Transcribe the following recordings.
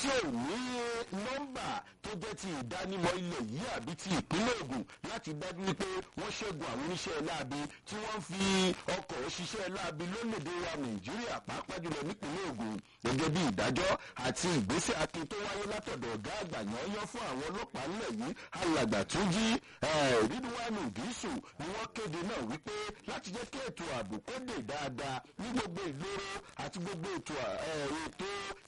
tí ò ní nọ́mbà tó jẹ́ ti ìdánimọ̀ ilẹ̀ yìí àbí ti ìpínlẹ̀ Ògùn láti dájú wípé wọ́n ṣẹ́gun àwọn oníṣẹ́ láabi tí wọ́n fi ọkọ̀ ṣiṣẹ́ láabi lórílẹ̀‐èdè wa Nàìjíríà pàápàá jùlọ nípínlẹ̀ Ògùn gẹ́gẹ́ bí ìdájọ́ àti ìgbésẹ̀ akin tó wáyé látọ̀dọ̀ ọ̀gá àgbà yányán fún àwọn ọlọ́pàá nílẹ̀ yìí alàgbà tó jí rídíwánù gíṣù ni wọ́n kéde náà wípé láti jẹ́ kí ètò ààbò kó dé dáadáa ní gbogbo ìloro àti gbogbo ètò ètò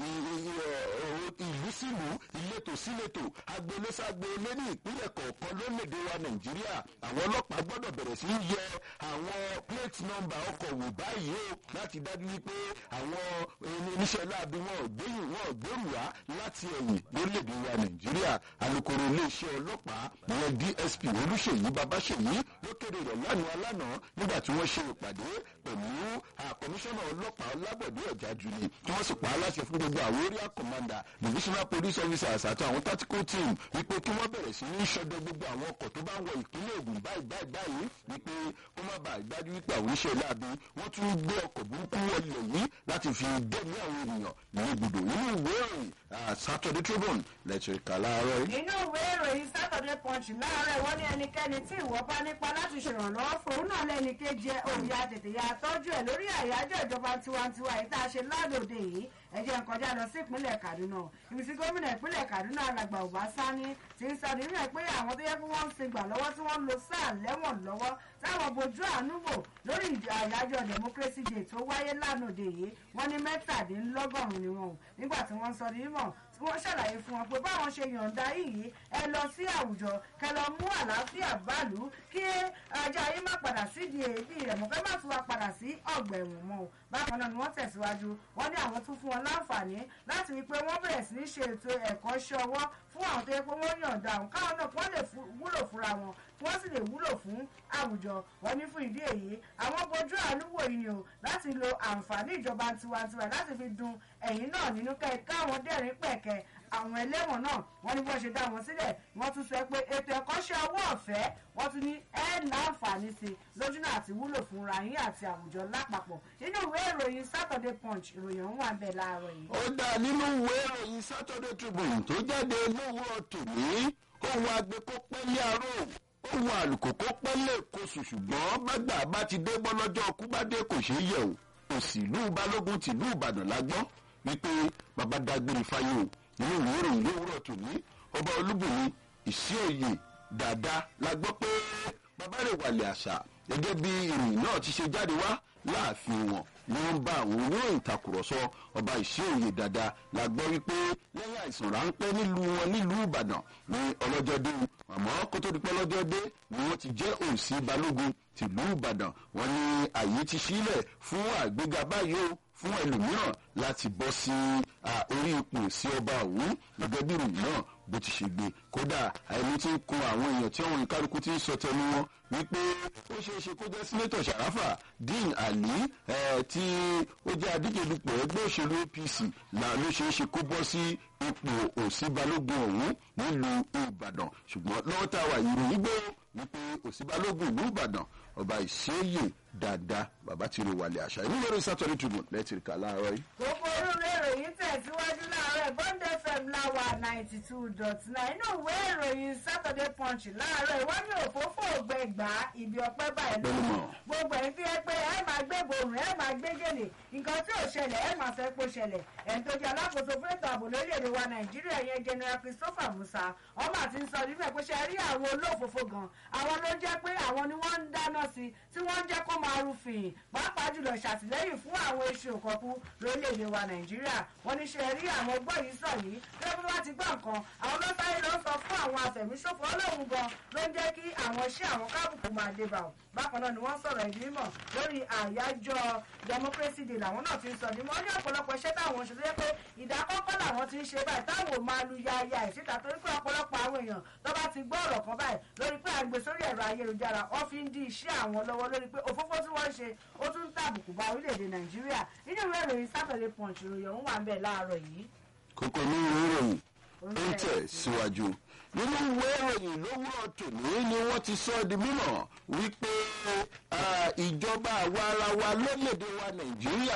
ìlú sílùú ìletò síletò agboolésàgboolé ní ìpínlẹ̀ kọ̀ọ̀kan lórílẹ̀‐èdè wa Nàìjíríà àwọn ọlọ́pàá gbọ́dọ̀ bẹ̀rẹ̀ sí í yẹ àwọn plate number ọkọ̀ wò báyìí o láti dájú wípé àwọn oníṣẹ́ láabi wọn ò gbẹ̀yìn wọn ò gbẹ̀rù wá láti ẹ̀yìn lórílẹ̀‐èdè wa Nàìjíríà alukoro iléeṣẹ́ ọlọ́pàá ìyẹn DSP Olúṣèyí Babáṣèyí ló kéde rẹ̀ lánàá lánàá nígbà tí wọ́n ṣe ìpàdé pẹ̀lú kọmíṣánná ọlọ́pàá Ọlábọ̀dé Ọ̀jájúni tí wọ́n sì pa á láṣẹ fún gbogbo àwọn area commander divisional police officers àti àwọn tactical team wípé kí wọ́n bẹ̀rẹ̀ sí ní ṣọdẹ gbogbo àwọn ọkọ̀ tó bá ń wọ ìpínlẹ̀ Ògùn báyìí báyìí báyìí wípé kó má bàa dájú wípé àwọn oníṣẹ́ láabi wọ́n tún gbé ọkọ̀ burúkú wọlé yìí láti fi dẹ́mi àwọn ènìyàn ní ibùdó inú ìwé ìròyìn Saturday Tribune lẹ́tìrì kà láàárọ̀ yìí. inú ìwé ìròyìn Saturday Punch láàárọ̀ wọ́n ní ẹnikẹ́ni tí ìwọ bá nípa láti ṣèrànlọ́wọ́ fún òun náà lẹ́ni kejì ẹ̀ òun ya tètè ya tọ́jú ẹ̀ lórí àyájọ́ ìjọba tiwantiwa yìí tá a ṣe ládòde yìí ẹ jẹ́ n kọjá lọ sí ìpínlẹ̀ Kaduna ibi tí gómìnà ìpínlẹ̀ Kaduna alàgbà Ọbásáni ti ń sọ nínú ẹ̀ pé àwọn tó yẹ kí wọ́n ń sin gbà lọ́wọ́ tí wọ́n ń lo sáà lẹ́wọ̀n lọ́wọ́ táwọn bojú àánú wò lórí àyájọ́ democracy day tó wáyé lánàá yìí wọ́n ní mẹ́tàdínlọ́gọ́rùn-ún ni wọn ò nígbà tí wọ́n sọ nímọ̀ tí wọ́n ṣàlàyé fún wọn pé báwọn ṣe yọ̀ǹda yìí ẹ lọ sí àwùjọ kẹ lọ mú àlàáfíà báàlú kí ajá yín má padà sídìí èébì rẹ̀ mọ́ kẹ́ má tún wá padà sí ọgbà ẹ̀wọ̀n mọ́ o bákan náà ni wọ́n tẹ̀síwájú wọ́n ní àwọn tún fún wọn láǹfààní láti rí i pé wọ́n bẹ̀rẹ̀ sí ní ṣe ètò ẹ̀kọ́ ṣọwọ́ fún àwọn tó yẹ pé wọ́n yọ̀ǹda àwọn káwọn náà wọ́n lè wúlò fúnra wọn wọ́n sì lè wúlò fún àwùjọ wọ́n ní fún ìdí èyí àwọn bojú àánú wò yìí ni o láti lo àǹfààní ìjọba tiwantiwa láti fi dun ẹ̀yìn náà nínú kẹ́ káwọn dẹ́rìn pẹ̀kẹ́ àwọn ẹlẹ́wọ̀n náà wọ́n ní bọ́n ṣe dá wọn sílẹ̀ wọ́n tún sọ pé ètò ẹ̀kọ́ṣẹ́ owó ọ̀fẹ́ wọ́n tún ní ẹ̀ láǹfààní sí lójú náà àti wúlò fúnra yín àti àwùjọ lápapọ̀ nínú ìwé ìròyìn Saturday Punch ìròyìn ọ̀hún wà bẹ́ẹ̀ láàárọ̀ yìí. ó dá nínú ìwé ìròyìn Saturday Tribune tó jáde lówùrọ̀ tòní ohun àgbẹ̀kọ́pẹ́lẹ́ aró ohun àlùkòkò pẹ́lẹ́ kóṣù ṣùgbọ́n bàgbà bá ti dé bọ́ lọ́jọ́ ọkú bá dé kò ṣeé yẹ̀ o òsì ìlú balógun tìlú ìbàdàn la gbọ́ wípé bàbá dágbére fáyé o nínú ìwé ìròyìn lówùrọ̀ tòní ọba olúbùnmi ìṣíòye dáadáa la gbọ́ pé bàbá rẹ̀ wàlẹ̀ àṣà gẹ́gẹ́ bí ìròyìn náà ti ṣe jáde wá láàfin wọn ni wọ́n bá àwọn oníròyìn takùrọ̀sọ ọba ìṣíòye dáadáa la gbọ́ wípé lẹ́yìn àìsàn ráńpẹ́ nílùú wọn nílùú ìbàdàn ní ọlọ́jọ́ dé àmọ́ kó tó di pé ọlọ́jọ́ dé ni wọ́n ti jẹ́ òsì balógun tìlú ìbàdàn wọ́n ní àyè ti sílẹ̀ fún àgbéga báyìí o fún ẹlòmíràn láti bọ́ sí orí ipò sí ọba òun gẹ́gẹ́ bí ìròyìn náà bó ti ṣe gbé kódà àìní tí ń kun àwọn èèyàn tí àwọn ìkálukú ti ń sọ tẹnu wọn wípé ó ṣeé ṣe kó jẹ́ sínétọ̀ sàráfà dean ali tí ó jẹ́ adíje dupò ẹgbẹ́ òṣèlú apc là ló ṣeé ṣe kó bọ́ sí ipò òsì balógun ọ̀hún nílùú ìbàdàn ṣùgbọ́n lọ́wọ́ tá a wà ìròyìn gbé wípé òsì balógun ìlú ìbàdàn ọba ìṣẹ́yè dáadáa bàbá tí ro wàlẹ̀ àṣà ìlú lórí sátọ́rì tribune lẹ́tìrìkà láàárọ̀ yìí. gbogbo orúurú ìròyìn tẹ̀síwájú láàárọ̀ bond fm láwà ninety two dot nine inú ìwé ìròyìn saturday punch láàárọ̀ ìwádìí òfófó ògbẹ́gbà ibi ọpẹ́ báyìí lọ gbogbo ẹ̀yin tí ẹ pé ẹ máa gbé borùn ẹ máa gbé gèlè nǹkan tí ò ṣẹlẹ̀ ẹ máa fẹ́ kó ṣẹlẹ̀ ẹni tó jẹ́ alákòóso fún ètò ààbò lórílẹ̀‐èdè wa nàìjíríà yẹn general christopher musa ọmọ àti ń sọ níbẹ̀ pé ṣe rí àwọn olóòfófó gan àwọn ló jẹ́ pé àwọn ni wọ́n ń dáná sí tí wọ́n ń jẹ́ kó máa rúfin pàápàá jùlọ ṣàtìlẹ́yìn fún àwọn eṣu òkọ̀kú lórílẹ̀‐èdè wa nàìjíríà wọ́n ní ṣe rí àwọn ọgbọ́n yìí sọ yìí bí wọ́n bá ti gbọ́ nǹkan àwọn ló sáré lọ sọ fún àwọn afẹ̀míṣòfò ọlọ́run gan ló ń jẹ́ kí àwọn iṣẹ́ àwọn kábùkù máa dé bá wọn bákan náà ni wọ́n sọ̀rọ̀ ìgbìmọ̀ lórí àyájọ́ democracy day làwọn náà ti ń sọ ní wọ́n ní ọ̀pọ̀lọpọ̀ iṣẹ́ táwọn ṣe tó yẹ pé ìdákọ́kọ́ làwọn ti ń ṣe báyìí táwọn ò máa lu yaya ìsíta torí pé ọ̀pọ̀lọpọ̀ àwọn èèyàn tó bá ti gbọ́ ọ̀rọ̀ kan báyìí lórí pé àgbè sórí ẹ̀rọ ayélujára wọ́n fi ń di iṣẹ́ àwọn lọ́wọ́ lórí pé òfófó tí wọ́n ń ṣe ó tún ń tàbùkù bá orílẹ̀-èdè nàìjíríà nínú ìwé ìròyìn Saturday Punch ìròyìn ọ̀hún wà ń bẹ̀ láàárọ̀ yìí. kókó ní ìròyìn ó ń tẹ̀ síwájú nínú ìwé ìròyìn lówùrọ̀ tòní ni wọ́n ti sọ di mímọ̀ wípé ìjọba àwa ara wa lórílẹ̀‐èdè wa nàìjíríà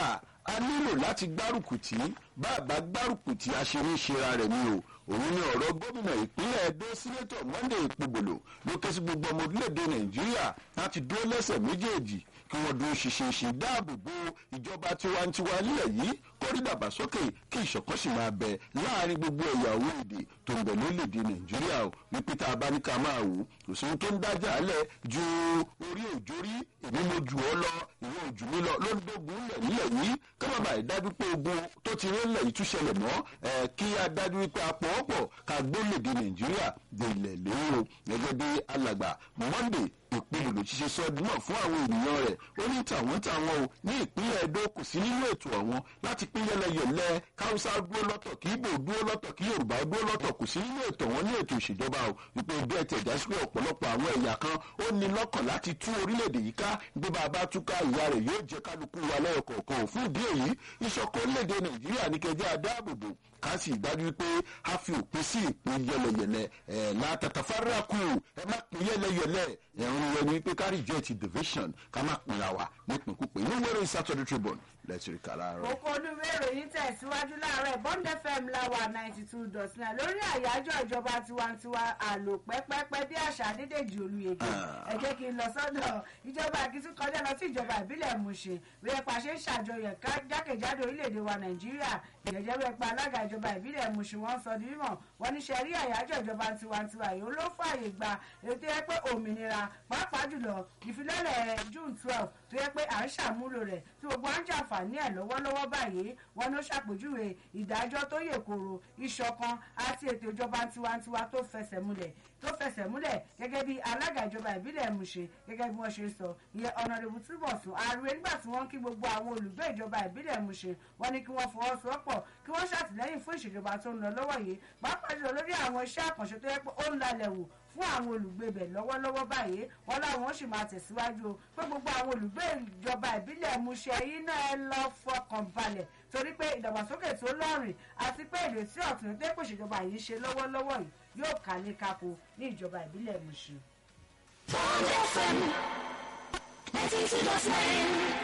a nílò láti gbárùkù tí bàbá gbárùkù tí aṣeré ṣera rẹ̀ ni o òun ni ọ̀rọ̀ gómìnà ìpínlẹ̀ edo sínétọ̀ monday ìpògbòlò ló ké sí gbogbo ọmọ orílẹ̀-èdè nàìjíríà láti dúró lẹ́sẹ̀ méjèèjì kí wọ́n dúró ṣinṣin dáàbò bo ìjọba tiwantiwa nílẹ̀ yìí kórí dàgbàsókè kí ìṣọ̀kan sì máa bẹ láàrin gbogbo ẹ̀yà owó èdè tó ń bẹ lórílẹ̀‐èdè nàìjíríà o wípé tá a bá ní ká máa wò kò sí ohun tó ń dájà lẹ̀ ju orí òjórí èmi mo jù ọ́ lọ ìwọ òjù mi lọ ló ń dógun lẹ̀ nílẹ̀ yìí ká má bàa dájú pé ogun tó ti rí lẹ̀ yìí tún ṣẹlẹ̀ mọ́ ẹ̀ kí a dájú wípé a pọ̀ pọ̀ ká gbólèdè nàìjíríà dé ilẹ̀ lérò gẹ́gẹ́ bí alàgbà monday ìpinnu ló ti ṣe sọ ọdún náà fún àwọn ènìyàn rẹ̀ ó ní tàwọn tàwọn o ní ìpínlẹ̀ edo kò sí nínú ètò àwọn láti pín yẹlẹyẹlẹ káwùsá dúró lọ́tọ̀ kí ibo dúró lọ́tọ̀ kí yorùbá dúró lọ́tọ̀ kò sí nínú ètò wọn ní ètò ìṣèjọba o wípé bí ẹ tẹ̀já sí pé ọ̀pọ̀lọpọ̀ àwọn ẹ̀yà kan ó ní lọ́kàn láti tú orílẹ̀-èdè yìí ká bí bàbá túká ìyá rẹ̀ yóò jẹ́ kálukú wa lẹ́yọ̀kọ̀ọ̀kan ò fún ìdí èyí ìṣọ̀kan orílẹ̀-èdè nàìjíríà ní kẹjẹ́ adáàbòbò ká sì dájú wípé a fi òpin sí ìpín yẹlẹyẹlẹ ẹ látàtà fáráàkù ẹ má pín yẹlẹyẹlẹ ẹ̀rùn rẹ ni wípé ká reject division ká má pinra wa nípìnkúpin ní wẹ́rẹ́ saturday tribune lẹ́tìrì kàrà rẹ. kókó olúwe ìròyìn tẹ̀síwájú láàárọ̀ bond fm láwà ninety two dot nine lórí àyájọ́ ìjọba tiwantiwa àlò pẹ́pẹ́pẹ́ bí àṣà adédèjì olùyèdè ẹ jẹ́ kí n lọ sọ́dọ̀ ìjọba àkìtú kọjá lọ sí ìjọba ìbílẹ̀ mushin bí ẹ pàṣẹ ṣàjọyọ̀ jákèjádò orílẹ̀-èdè wa nàìjíríà ìjẹ́jẹ́ bẹ́ẹ̀ pa alága ìjọba ìbílẹ̀ mushin wọ́n sọ dímọ̀ wọ́n ní sẹ́rí àyájọ́ ìjọba tiwantiwa yìí ló fààyè gba ètò yẹ pé òmìnira pàápàá jùlọ ìfilọ́lẹ̀ june twelve tó yẹ pé à ń ṣàmúlò rẹ̀ tí gbogbo à ń jàǹfààní ẹ̀ lọ́wọ́lọ́wọ́ báyìí wọn ló ṣàpèjúwe ìdájọ́ tó yè koro ìṣọ̀kan àti ètò ìjọba tiwantiwa tó fẹsẹ̀ múlẹ̀ tó fẹsẹ̀ múlẹ̀ gẹ́gẹ́ bí alága ìjọba ìbílẹ̀ mushin gẹ́gẹ́ bí wọ́n ṣe sọ ìyẹn ọ̀nàdìbò túbọ̀sùn ààrẹ nígbà tí wọ́n kí gbogbo àwọn olùgbé ìjọba ìbílẹ̀ mushin wọ́n ní kí wọ́n fọwọ́sowọ́pọ̀ kí wọ́n ṣàtìlẹ́yìn fún ìṣèjọba tó ń lọ lọ́wọ́ yìí pàápàá jùlọ lórí àwọn iṣẹ́ àkànṣe tó yẹ pé ó ń lalẹ̀ wò fún àwọn olùgbé bẹ̀ lọ́wọ́lọ́wọ́ báyìí wọn láwọn sì máa tẹ̀síwájú o pé gbogbo àwọn olùgbé ìjọba ìbílẹ̀ mushin yìí náà ẹ lọ fọkàn balẹ̀ torí pé ìdàgbàsókè tó lọ́rìn àti pé ìrètí ọ̀tún tó kò ṣèjọba yìí ṣe lọ́wọ́lọ́wọ́ yìí yóò kálé kákó ní ìjọba ìbílẹ̀ mushin. Bond FM 92.9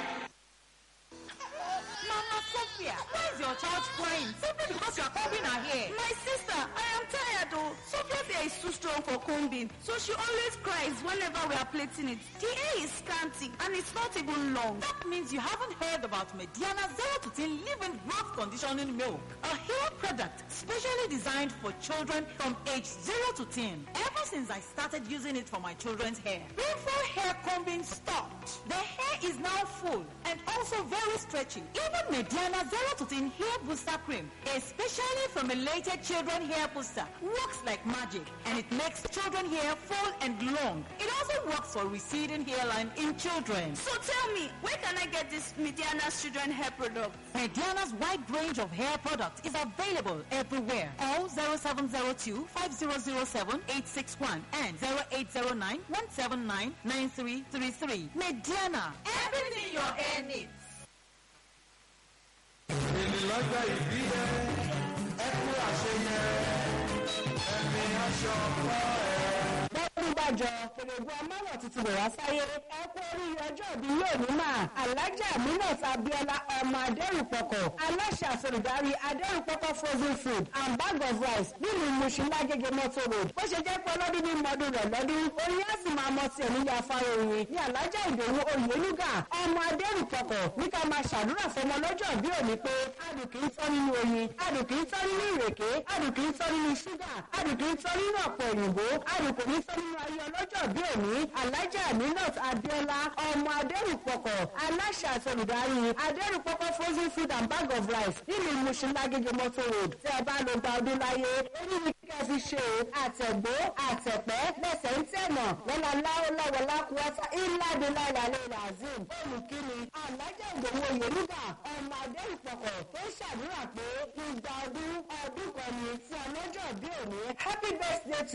Mama Sophia, why is your child crying? Simply because you are combing her hair. My sister, I am tired though. Sophia's hair is too strong for combing, so she always cries whenever we are plaiting it. The hair is scanty and it's not even long. That means you haven't heard about Mediana 0 to 10 Living Growth Conditioning Milk, a hair product specially designed for children from age 0 to 10. Ever since I started using it for my children's hair, painful hair combing stopped. The hair is now full and also very stretchy. Even Mediana 0 to 10 Hair Booster Cream, a specially formulated children hair booster, works like magic and it makes children hair full and long. It also works for receding hairline in children. So tell me, where can I get this Mediana's children hair product? Mediana's wide range of hair products is available everywhere. Call 0702 5007 861 and 0809 179 9333. Mediana, everything your hair needs. èmi lọ́jọ́ ìbí ẹ ẹ kú àṣeyẹ ẹ̀mí aṣọ ọ̀pọ̀ ẹ̀. bọ́dún bàjọ́ pèrègùn amáwọ̀ tuntun rẹ̀ wá sáyé ẹ kú oríire ọjọ́ ìbí yóò ní mà alájà minat abiola ọmọ adẹ́rùpọ̀kọ̀ aláṣà àsolùdarí adẹ́rùpọ̀kọ̀ frozen food and bag of rice nílùú mushin lágége mọ́tò road bó ṣe jẹ́ pé ọlọ́dún ní mọ́dún rẹ̀ lọ́dún orin á sì máa mọ tiẹ̀ nílé afárá oyin ní alájà ìdòwú oyèlúgà ọmọ adẹ́rùpọ̀kọ̀ ní ká máa ṣàdúrà fọmọ lọ́jọ́ bí òní pé adùn kì í tọ́ nínú oyin adùn kì í tọ́ nínú ìrèké adùn kì í tọ́ nínú ṣúgà adùn kì í tọ́ nínú ọ̀pọ̀ òyìnbó adùn kò ní tọ́ nínú ayé ọlọ́jọ́ bí òní alájà aminat abiola ọmọ adẹ́rùpọ̀kọ̀ aláṣà àtolùdarí adẹ́rùpọ̀kọ̀ frozen food and bag of rice nílùú mushin lágége mọ́tò road tí ẹ bá lo gba ọdún láyé èyí ni kíkẹ́ fi ṣe àtẹ̀gbó àtẹ̀pẹ́ lẹ́sẹ̀ ń tẹ̀nà lọ́la láwọ́láwọ́lá kúwọ́tà ìlàdínlá ìlàlẹ́ ìlàzim olùkíni alájà ìdòwò yorùbá ọmọ adẹ́rùpọ̀kọ̀ tó ṣàdúrà pé ìgbà ọdún ọdún kan ni fún ọlọ́jọ́ bí òní happy birthday to